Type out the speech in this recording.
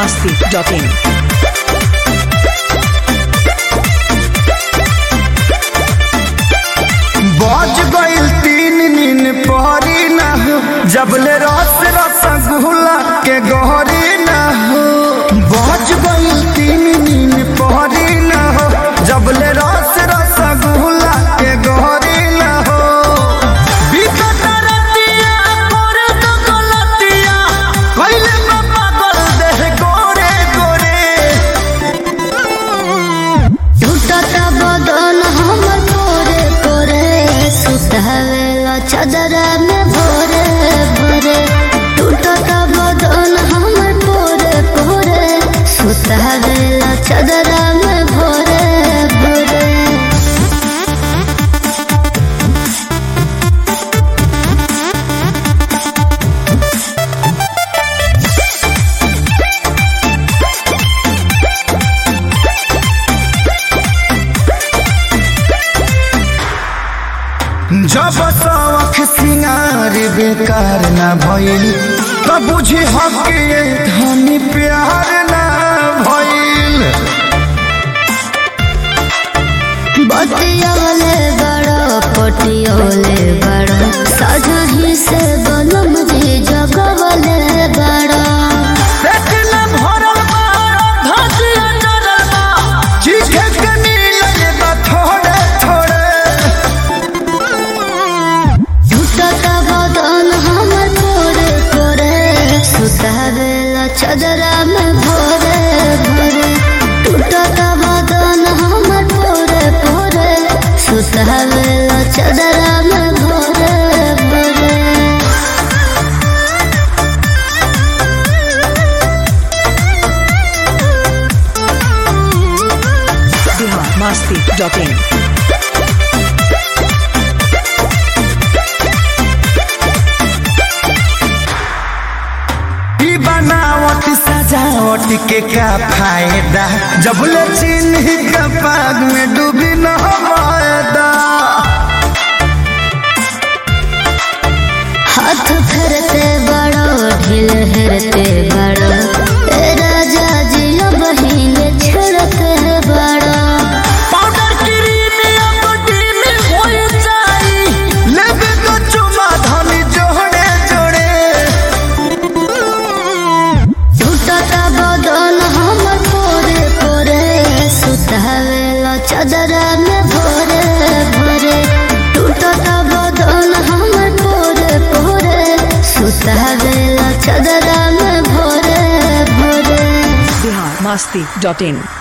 masti.in. बज गइल तीन नीन पहरी ना हो जबले रस रसगुल्ला के गहरी ना हो बज गइल तीन नीन पहरी ना हो जबले रस रसगुल्ला के गहरी ना हो बिकट रतिया करे तो गलतिया कइले बा पागल देह गोरे गोरे टूटता बदन हमर कोरे कोरे सुतावेला चदरा में भोरे भोरे टूटता बदन हमर कोरे कोरे सुतावेला चदरा में भोरे भोरे जब सवख सिंगार बेकार ना भइल त बुझी हक ये धनी प्यार ना भइल बतियोले बड़ो पटियोले बड़ो सजही से बनम जी जगवले बड़ो पेट ना भरल बा धसिया जरल बा चीखे के मिलल बा थोड़े थोड़े टूटता बदन हमर कोरे कोरे सुतावेला चदरा में भोरे भोरे टूटता बदन हमर कोरे कोरे सुतावेला चदरा में भोरे भोरे Bihar masti.in. ई बनावट सजावट के का फायदा जब ले चिन्ह का पाग में डूबी न मायदा हाथ फेरते बड़ो ढील हेरते बड़ो ए राजा जी बहिन छेड़ते बड़ो पाउडर क्रीम या बॉडी में हो जाई लेबे तो चुमा धनी जोड़े जोड़े टूटता बदन हमर कोरे कोरे सुतावेला चदरा में भोरे भोरे टूटता बदन हमर कोरे कोरे सुतावेला चदरा में भोरे भोरे Bihar masti.in.